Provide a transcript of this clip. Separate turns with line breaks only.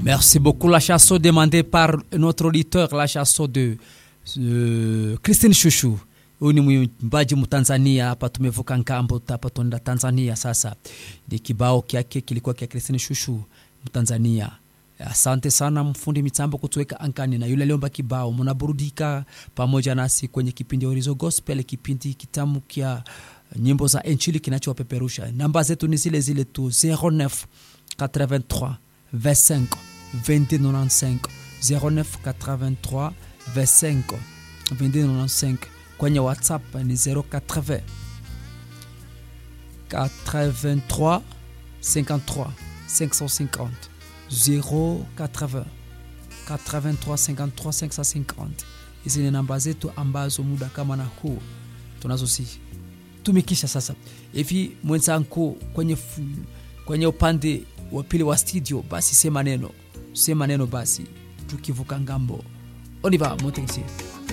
Merci beaucoup. La chanson demandée par notre auditeur, la chanson de uh, Christine Shushu. Huyu ni mwimbaji Mtanzania hapa, tumevuka ngambo hapa tunaenda Tanzania. Sasa ni kibao kyake kilikuwa kya Christine Shushu Mtanzania. Asante sana mfundi mitambo kutuweka ankani na yule aliomba kibao. Mnaburudika pamoja nasi kwenye kipindi Orizo Gospel, kipindi kitamu kya nyimbo za Injili kinachowapeperusha. Namba zetu ni zile zile tu 09 83 25 2295 09 83 25 2295 kwenye WhatsApp ni 080 83 53 550 080 83 53 550. Hizi ni namba zetu ambazo muda kama na huu tunazozitumikisha sasa hivi. Mwenzangu kwenye, kwenye upande wa pili wa studio, basi sema neno, sema neno basi, tukivuka ngambo. Oliva Motensi.